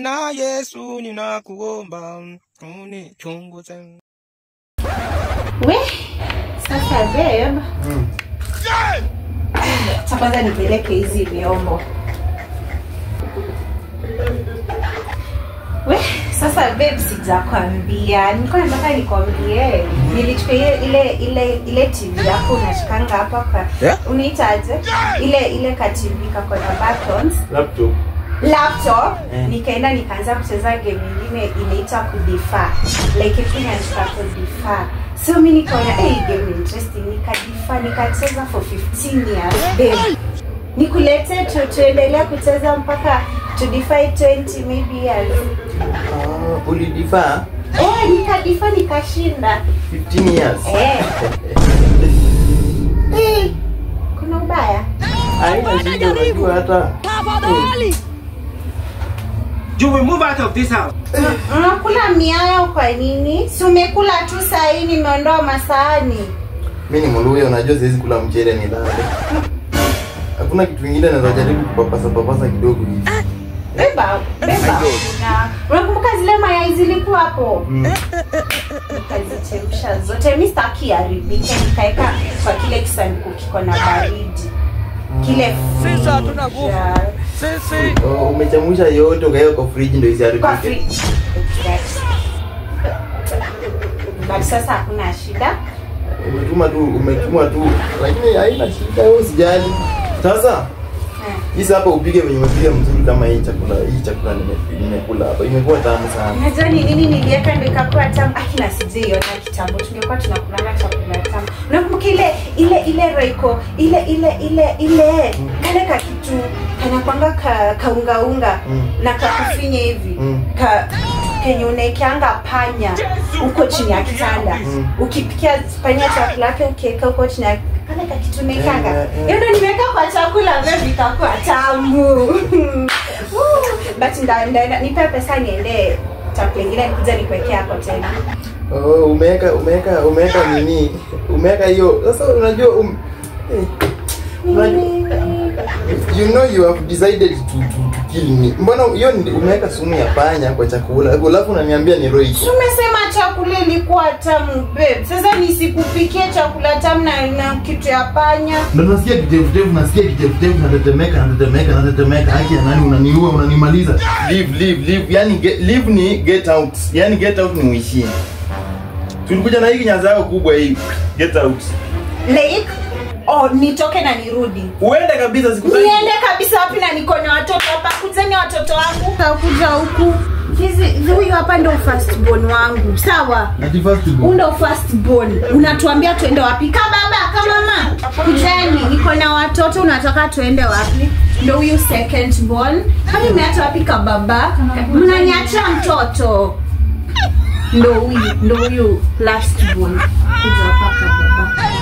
Bwana Yesu, ninakuomba unichunguze. We, sasa babe. Cha kwanza nipeleke hizi vyombo. We, sasa babe sijakwambia. Nilikuwa nataka nikwambie. Nilichukua ile ile ile ile TV yako unashikanga hapa kwa Yeah? unaitaje? Ile ile ka TV kako na buttons laptop laptop Eh. nikaenda nikaanza kucheza game nyingine inaitwa kudifa like ikunyanika kudifa so mi nikaona hey, game ni interesting nikadifa nikacheza for 15 years babe nikulete tu tuendelea kucheza mpaka tudify 20 maybe years ah, ulidifaa eh nikadifa nikashinda 15 years eh Eh, kuna ubaya haina shida unajua hata You will move out of this house. unakula miayo kwa nini si umekula tu sahii nimeondoa masahani mi ni mluya unajua siwezi kula mchele ni lale hakuna kitu kingine naweza jaribu kupapasa papasa kidogo hivi beba beba Na- unakumbuka zile mayai zilikuwa hapo Mm. nikazichemsha zote mi staki haribike nikaeka kwa kile kisanduku kiko na baridi kile Sisi hatuna nguvu. freezer. Sisi. Oh, umechamusha yote ukaweka kwa friji ndio kwa isiharibike free but sasa hakuna shida umetuma tu umetuma tu lakini haina shida wewe usijali sasa Eh. hii hapa upige venye umepiga mzuri kama hii chakula hii chakula nime- nimekula hapa imekuwa tamu sana unajua ni nini niliweka ndo ikakuwa tamu akina sijaiona kitambo tungekuwa tunakulanga chakula tamu unakumbuka ile ile ile roiko ile ile ile ile kale ka kitu kanakwanga ka kaungaunga Mm. na kakufinya hivi Mm. ka kenye unaekeanga panya huko chini ya kitanda Mm. ukipikia panya chakula yake ukiweka huko chini ya kale ka kitu unaekanga Eh, eh, eh. hiyo ndo nimeweka kwa chakula vyo vikakuwa tamu but nda- ndaenda nipe pesa niende chakula ingine nikuja nikuwekea hapo tena oh, umeweka umeweka umeweka nini umeweka hiyo sasa unajua um, eh, unajua- you know you have decided to, to, to kill me mbona hiyo ni- umeweka sumu ya panya kwa chakula alafu unaniambia ni roi Si umesema chakula ilikuwa tamu babe sasa nisikupikie chakula tamu na, na kitu ya panya ndo nasikia kitefutefu nasikia kitefutefu natetemeka natetemeka natetemeka haki ya nani unaniua unanimaliza leave leave leave yani get, leave ni get out yani get out ni uishie tulikuja na hii kinyaza yako kubwa hii get out like oh nitoke na nirudi uende kabisa sikutaki niende kabisa wapi na niko na watoto hapa kuzeni watoto wangu kakuja huku hizi huyu hapa ndo first born wangu sawa Ati first go. Huu ndo first born unatuambia tuende wapi ka baba ka mama kujeni niko na watoto unataka tuende wapi ndo huyu second born kwani umeacha wapi ka baba mnaniachia mtoto ndo huyu ndo huyu last born kuja hapa ka baba